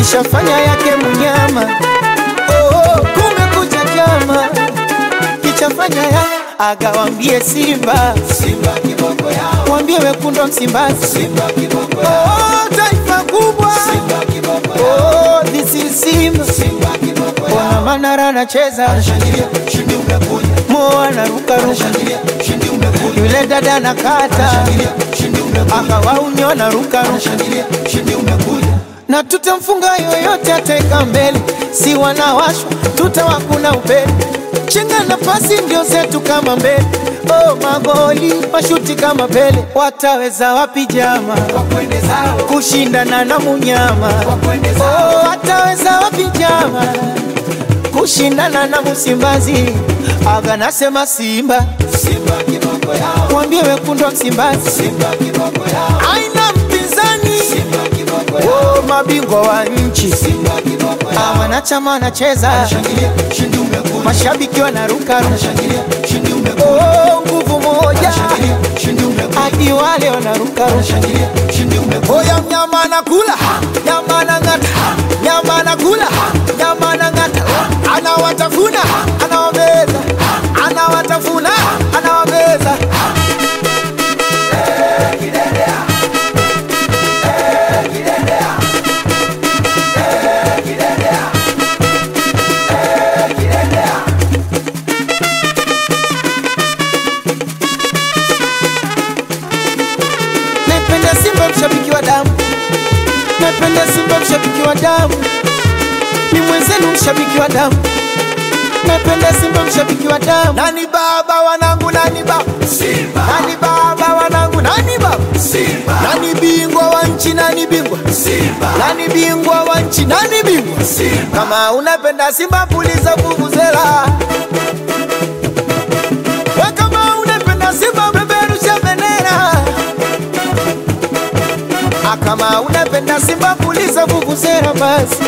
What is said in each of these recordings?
kishafanya yake munyama. Oh, kumekucha chama kichafanya ya agawambie Simba, Simba kiboko yao, wambie wekundu wa Msimbazi, Simba kiboko yao, oh, taifa kubwa Simba kiboko yao, oh, this is Simba. Simba kiboko Ona yao. Manara anacheza, Anashangilia, ushindi umekuja. Mo anarukaruka, Anashangilia, ushindi umekuja. yule dada anakata, Anashangilia, ushindi umekuja. akawaunyo anarukaruka, Anashangilia, ushindi umekuja. na tutamfunga yoyote ateka mbele, si wanawashwa tutawakuna upele, chenga na pasi ndio zetu kama mbele. Oh, magoli mashuti kama Pele, wataweza wapi jama Wakwende zao, kushindana na munyama? wakwende zao. Oh, wataweza wapi jama kushindana na Msimbazi? Aga nasema Simba, Simba kiboko yao, mwambie wekundu wa Msimbazi Simba kiboko yao, aina mpinzani. Simba kiboko yao, Oh, mabingwa wa nchi Simba kiboko Ah, yao. wanachama wanacheza, Anashangilia, ushindi umekuja. mashabiki wanaruka, Anashangilia, ushindi umekuja. oh, nguvu moja Anashangilia, ushindi umekuja. hadi wale wanaruka. Anashangilia, ushindi umekuja. Oya, mnyama anakula, nyama anang'ata, nyama anakula, nyama anang'ata, anawatafuna, anawameza, anawatafuna, anawameza. Napenda Simba mshabiki wa damu, napenda Simba mshabiki wa damu, ni mwenzenu mshabiki wa damu, napenda Simba mshabiki wa damu. Nani baba wanangu, nani baba, Simba, nani baba wanangu, nani baba, Simba, nani bingwa wa nchi, nani bingwa, Simba, nani bingwa wa nchi, nani bingwa. Simba. Kama unapenda Simba puliza vuvuzela, we kama unapenda Simba peperusha bendera, Ah, kama unapenda Simba puliza vuvuzela basi.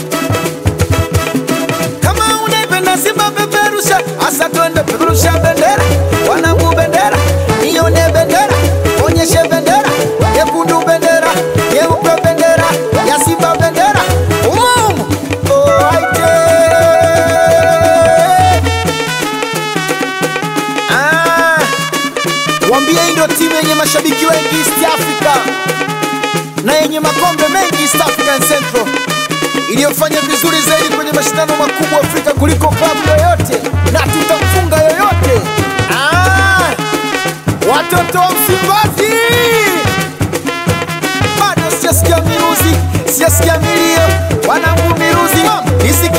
Kama unapenda Simba peperusha, asa twende peperusha bendera, wanangu bendera, nione bendera, onyeshe bendera, nyekundu bendera, nyeupe bendera, ya Simba bendera, umumu oh, aite. Ah, wambie hii ndio timu yenye mashabiki wengi East Africa na yenye makombe mengi East African Central iliyofanya vizuri zaidi kwenye mashindano makubwa Afrika kuliko klabu yoyote, na tutamfunga yoyote. Ah, watoto wa Msimbazi, bado sijasikia miruzi, sijasikia milio, wanangu miruzi, nisikie